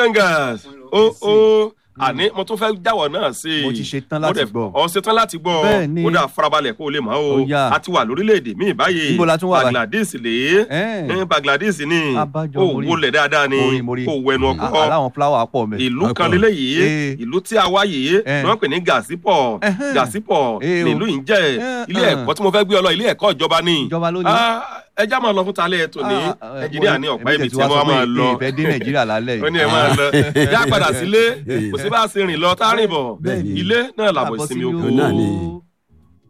Bengals ó ó àní mo tún fẹ́ jáwọ́ náà sí i Mo ti ṣetán láti Mo dẹ̀- gbọ́. ọ ṣetán láti gbọ́ Bẹ́ẹ̀ ni. ó dà farabalẹ̀ kó o lè mọ̀ o Ó yá. a ti wà lórílẹ̀‐èdè míì báyìí Níbo la tún wà báyìí? Bangladesh lè Ẹ́ẹ̀. é Bangladesh ni Abájọ, ó mo rí. wọlé dáadáa ni Mo rí, mo rí. kó wẹnu À- ọkọ aláwọn fúláwà pọ̀ mẹ́. ìlú kan Ọkọ. lélẹ́yìí Eh. ìlú tí a wá yìí Eh. ni wọ́n pè ní Gazipọ̀ Ẹhẹ́n. Gazipọ̀ Eh o. nílùú yìí jẹ́ Eh, ilé eh. ẹ̀kọ́ tí mo fẹ́ gbé ọ lọ ilé ẹ̀kọ́ ìjọba ni Ìjọba ló ní. Ah, ẹja máa lọ fún talẹ́ ètò ní Ah, ah, Nàìjíríà mo- ní ọ̀pá èmi ibi tẹ̀ tí wá wọ́n sọ pé máa lọ ìfẹ́ dé Nàìjíríà lálẹ́ ó ní yìí. ẹ máa lọ yá padà sílé kò sí bá a ṣe rìn lọ tá a rìn bọ̀ Bẹ́ẹ̀ni. ilé náà làbọ̀ Àbọ̀ ìsinmi sílé oko Òun náà ni. o.